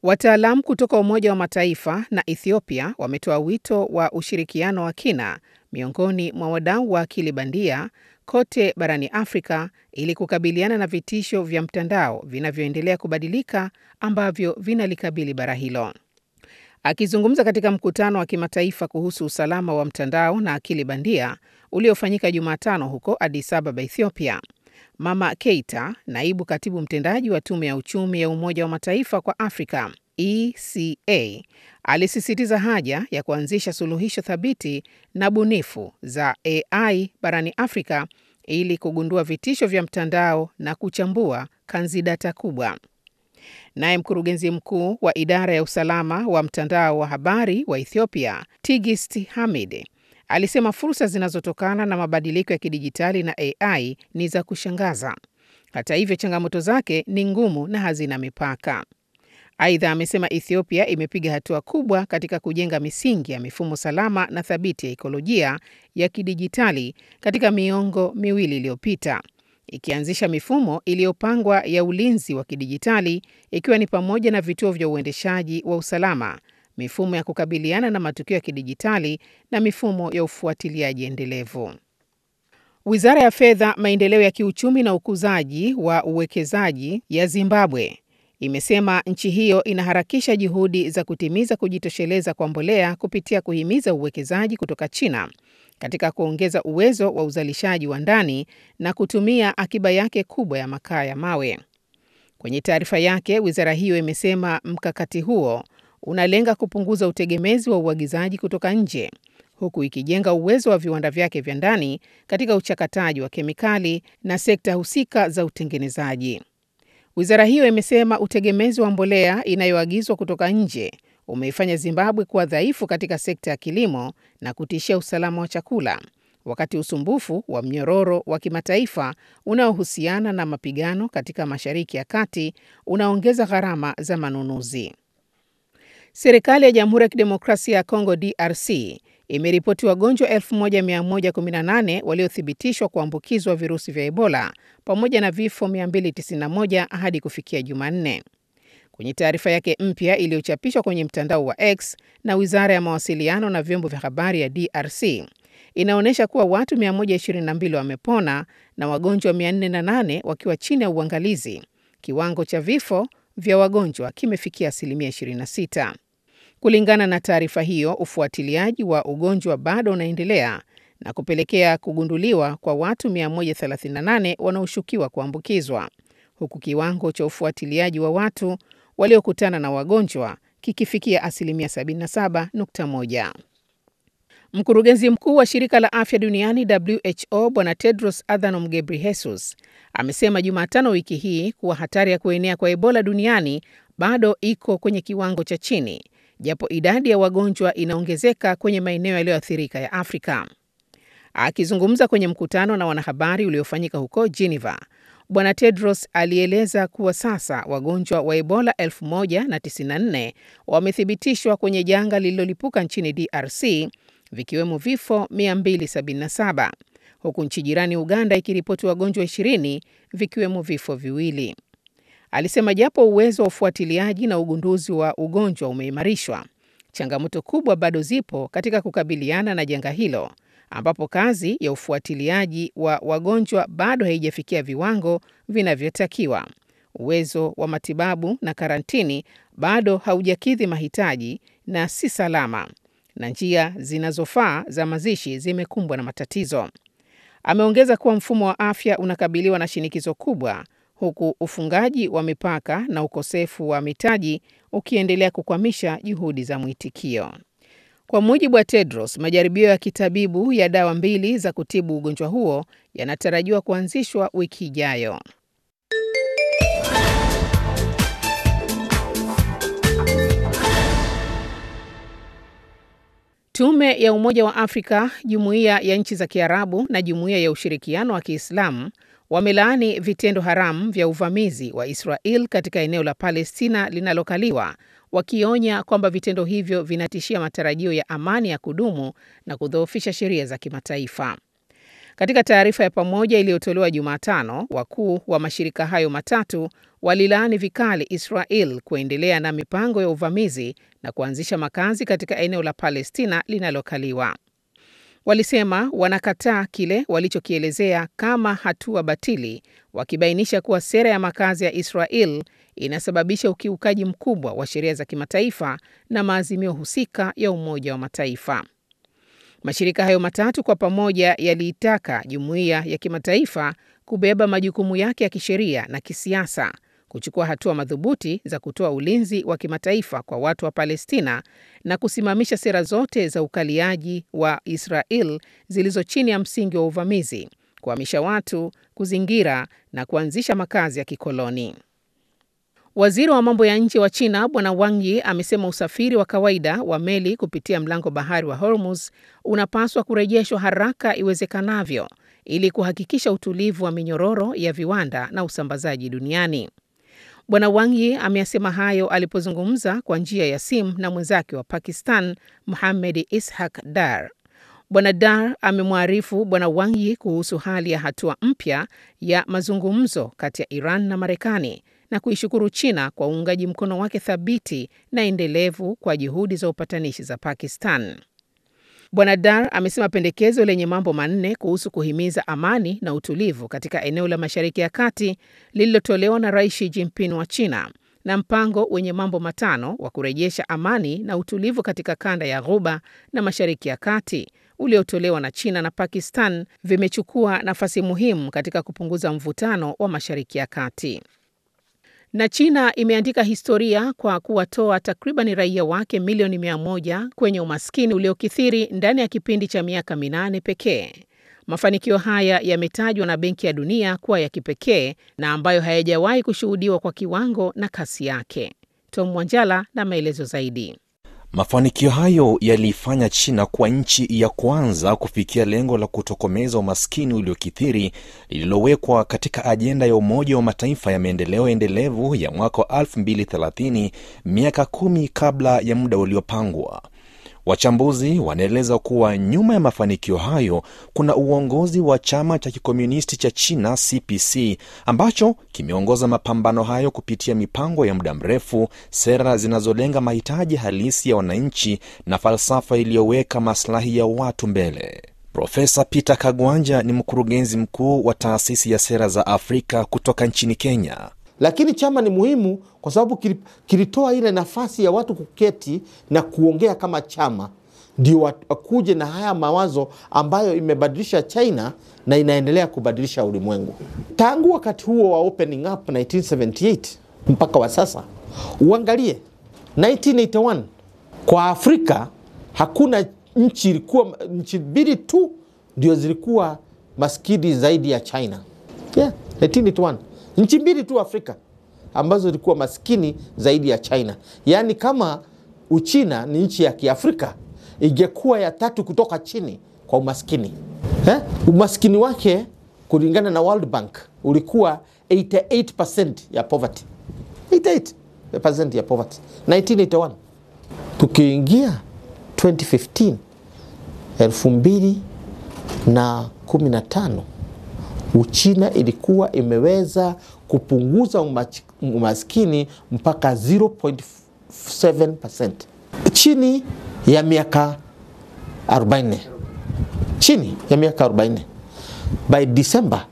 Wataalamu kutoka Umoja wa Mataifa na Ethiopia wametoa wito wa ushirikiano wa kina miongoni mwa wadau wa akili bandia kote barani Afrika ili kukabiliana na vitisho vya mtandao vinavyoendelea kubadilika ambavyo vinalikabili bara hilo. Akizungumza katika mkutano wa kimataifa kuhusu usalama wa mtandao na akili bandia uliofanyika Jumatano huko Addis Ababa, Ethiopia, Mama Keita, naibu katibu mtendaji wa tume ya uchumi ya Umoja wa Mataifa kwa Afrika ECA, alisisitiza haja ya kuanzisha suluhisho thabiti na bunifu za AI barani Afrika ili kugundua vitisho vya mtandao na kuchambua kanzidata kubwa. Naye mkurugenzi mkuu wa idara ya usalama wa mtandao wa habari wa Ethiopia, Tigist Hamid, alisema fursa zinazotokana na mabadiliko ya kidijitali na AI ni za kushangaza. Hata hivyo, changamoto zake ni ngumu na hazina mipaka. Aidha, amesema Ethiopia imepiga hatua kubwa katika kujenga misingi ya mifumo salama na thabiti ya ikolojia ya kidijitali katika miongo miwili iliyopita, ikianzisha mifumo iliyopangwa ya ulinzi wa kidijitali ikiwa ni pamoja na vituo vya uendeshaji wa usalama, mifumo ya kukabiliana na matukio ya kidijitali na mifumo ya ufuatiliaji endelevu. Wizara ya Fedha, Maendeleo ya Kiuchumi na Ukuzaji wa Uwekezaji ya Zimbabwe imesema nchi hiyo inaharakisha juhudi za kutimiza kujitosheleza kwa mbolea kupitia kuhimiza uwekezaji kutoka China katika kuongeza uwezo wa uzalishaji wa ndani na kutumia akiba yake kubwa ya makaa ya mawe. Kwenye taarifa yake, wizara hiyo imesema mkakati huo unalenga kupunguza utegemezi wa uagizaji kutoka nje huku ikijenga uwezo wa viwanda vyake vya ndani katika uchakataji wa kemikali na sekta husika za utengenezaji. Wizara hiyo imesema utegemezi wa mbolea inayoagizwa kutoka nje umeifanya Zimbabwe kuwa dhaifu katika sekta ya kilimo na kutishia usalama wa chakula, wakati usumbufu wa mnyororo wa kimataifa unaohusiana na mapigano katika Mashariki ya Kati unaongeza gharama za manunuzi. Serikali ya Jamhuri ya Kidemokrasia ya Kongo DRC imeripoti wagonjwa 1118 waliothibitishwa kuambukizwa virusi vya Ebola pamoja na vifo 291 hadi kufikia Jumanne. Kwenye taarifa yake mpya iliyochapishwa kwenye mtandao wa X na Wizara ya Mawasiliano na Vyombo vya Habari ya DRC, inaonyesha kuwa watu 122 wamepona na wagonjwa 408 wakiwa chini ya uangalizi. Kiwango cha vifo vya wagonjwa kimefikia asilimia 26. Kulingana na taarifa hiyo, ufuatiliaji wa ugonjwa bado unaendelea na kupelekea kugunduliwa kwa watu 138 wanaoshukiwa kuambukizwa, huku kiwango cha ufuatiliaji wa watu waliokutana na wagonjwa kikifikia asilimia 77.1. Mkurugenzi mkuu wa shirika la afya duniani WHO Bwana Tedros Adhanom Ghebreyesus amesema Jumatano wiki hii kuwa hatari ya kuenea kwa Ebola duniani bado iko kwenye kiwango cha chini, japo idadi ya wagonjwa inaongezeka kwenye maeneo yaliyoathirika ya Afrika. Akizungumza kwenye mkutano na wanahabari uliofanyika huko Geneva, Bwana Tedros alieleza kuwa sasa wagonjwa wa Ebola 1094 wamethibitishwa kwenye janga lililolipuka nchini DRC vikiwemo vifo 277 huku nchi jirani Uganda ikiripoti wagonjwa 20 vikiwemo vifo viwili. Alisema japo uwezo wa ufuatiliaji na ugunduzi wa ugonjwa umeimarishwa, changamoto kubwa bado zipo katika kukabiliana na janga hilo, ambapo kazi ya ufuatiliaji wa wagonjwa bado haijafikia viwango vinavyotakiwa. Uwezo wa matibabu na karantini bado haujakidhi mahitaji na si salama, na njia zinazofaa za mazishi zimekumbwa na matatizo. Ameongeza kuwa mfumo wa afya unakabiliwa na shinikizo kubwa huku ufungaji wa mipaka na ukosefu wa mitaji ukiendelea kukwamisha juhudi za mwitikio. Kwa mujibu wa Tedros, majaribio ya kitabibu ya dawa mbili za kutibu ugonjwa huo yanatarajiwa kuanzishwa wiki ijayo. Tume ya Umoja wa Afrika, Jumuiya ya Nchi za Kiarabu na Jumuiya ya Ushirikiano wa Kiislamu wamelaani vitendo haramu vya uvamizi wa Israel katika eneo la Palestina linalokaliwa, wakionya kwamba vitendo hivyo vinatishia matarajio ya amani ya kudumu na kudhoofisha sheria za kimataifa. Katika taarifa ya pamoja iliyotolewa Jumatano, wakuu wa mashirika hayo matatu walilaani vikali Israel kuendelea na mipango ya uvamizi na kuanzisha makazi katika eneo la Palestina linalokaliwa. Walisema wanakataa kile walichokielezea kama hatua batili, wakibainisha kuwa sera ya makazi ya Israel inasababisha ukiukaji mkubwa wa sheria za kimataifa na maazimio husika ya Umoja wa Mataifa. Mashirika hayo matatu kwa pamoja yaliitaka jumuiya ya kimataifa kubeba majukumu yake ya kisheria na kisiasa, kuchukua hatua madhubuti za kutoa ulinzi wa kimataifa kwa watu wa Palestina na kusimamisha sera zote za ukaliaji wa Israel zilizo chini ya msingi wa uvamizi, kuhamisha watu, kuzingira na kuanzisha makazi ya kikoloni. Waziri wa mambo ya nje wa China Bwana Wang Yi amesema usafiri wa kawaida wa meli kupitia mlango bahari wa Hormuz unapaswa kurejeshwa haraka iwezekanavyo ili kuhakikisha utulivu wa minyororo ya viwanda na usambazaji duniani. Bwana Wang Yi ameyasema hayo alipozungumza kwa njia ya simu na mwenzake wa Pakistan Mohamed Ishaq Dar. Bwana Dar amemwarifu Bwana Wang Yi kuhusu hali ya hatua mpya ya mazungumzo kati ya Iran na Marekani na kuishukuru China kwa uungaji mkono wake thabiti na endelevu kwa juhudi za upatanishi za Pakistan. Bwana Dar amesema pendekezo lenye mambo manne kuhusu kuhimiza amani na utulivu katika eneo la Mashariki ya Kati lililotolewa na Rais Xi Jinping wa China na mpango wenye mambo matano wa kurejesha amani na utulivu katika kanda ya Ghuba na Mashariki ya Kati uliotolewa na China na Pakistan vimechukua nafasi muhimu katika kupunguza mvutano wa Mashariki ya Kati. Na China imeandika historia kwa kuwatoa takriban raia wake milioni mia moja kwenye umaskini uliokithiri ndani ya kipindi cha miaka minane pekee. Mafanikio haya yametajwa na Benki ya Dunia kuwa ya kipekee na ambayo hayajawahi kushuhudiwa kwa kiwango na kasi yake. Tom Mwanjala na maelezo zaidi. Mafanikio hayo yaliifanya China kuwa nchi ya kwanza kufikia lengo la kutokomeza umaskini uliokithiri lililowekwa katika ajenda ya Umoja wa Mataifa ya maendeleo endelevu ya mwaka wa 2030, miaka kumi kabla ya muda uliopangwa. Wachambuzi wanaeleza kuwa nyuma ya mafanikio hayo kuna uongozi wa chama cha kikomunisti cha China CPC ambacho kimeongoza mapambano hayo kupitia mipango ya muda mrefu, sera zinazolenga mahitaji halisi ya wananchi na falsafa iliyoweka maslahi ya watu mbele. Profesa Peter Kagwanja ni mkurugenzi mkuu wa taasisi ya sera za Afrika kutoka nchini Kenya. Lakini chama ni muhimu kwa sababu kilitoa ile nafasi ya watu kuketi na kuongea kama chama, ndio wakuje na haya mawazo ambayo imebadilisha China na inaendelea kubadilisha ulimwengu. Tangu wakati huo wa opening up 1978 mpaka wa sasa, uangalie 1981 kwa Afrika hakuna nchi, ilikuwa nchi mbili tu ndio zilikuwa maskini zaidi ya China. Yeah, 1981 nchi mbili tu Afrika ambazo zilikuwa maskini zaidi ya China. Yaani, kama Uchina ni nchi ya Kiafrika, ingekuwa ya tatu kutoka chini kwa umaskini eh? Umaskini wake kulingana na World Bank ulikuwa 88% ya poverty, 88% ya poverty 1981. Tukiingia 2015 elfu mbili na kumi na tano Uchina ilikuwa imeweza kupunguza umaskini mpaka 0.7% chini ya miaka 40, chini ya miaka 40. By December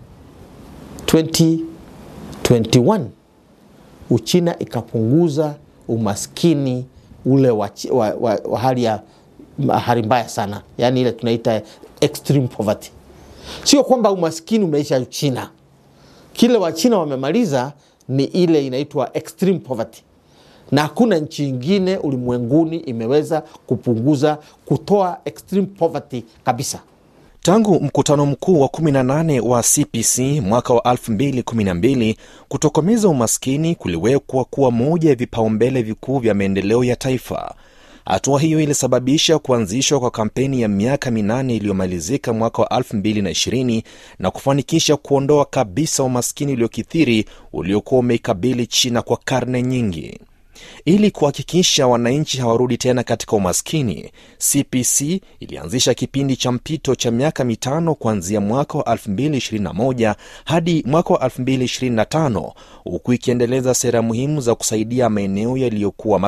2021 Uchina ikapunguza umaskini ule wa, wa, wa, wa hali ya hali mbaya sana, yaani ile tunaita extreme poverty. Sio kwamba umaskini umeisha China. Kile Wachina wamemaliza ni ile inaitwa extreme poverty, na hakuna nchi ingine ulimwenguni imeweza kupunguza kutoa extreme poverty kabisa. Tangu mkutano mkuu wa 18 wa CPC mwaka wa 2012, kutokomeza umaskini kuliwekwa kuwa moja ya vipaumbele vikuu vya maendeleo ya taifa. Hatua hiyo ilisababisha kuanzishwa kwa kampeni ya miaka minane iliyomalizika mwaka wa 2020 na kufanikisha kuondoa kabisa umaskini uliokithiri uliokuwa umeikabili China kwa karne nyingi. Ili kuhakikisha wananchi hawarudi tena katika umaskini, CPC ilianzisha kipindi cha mpito cha miaka mitano kuanzia mwaka wa 2021 hadi mwaka wa 2025 huku ikiendeleza sera muhimu za kusaidia maeneo yaliyokuwa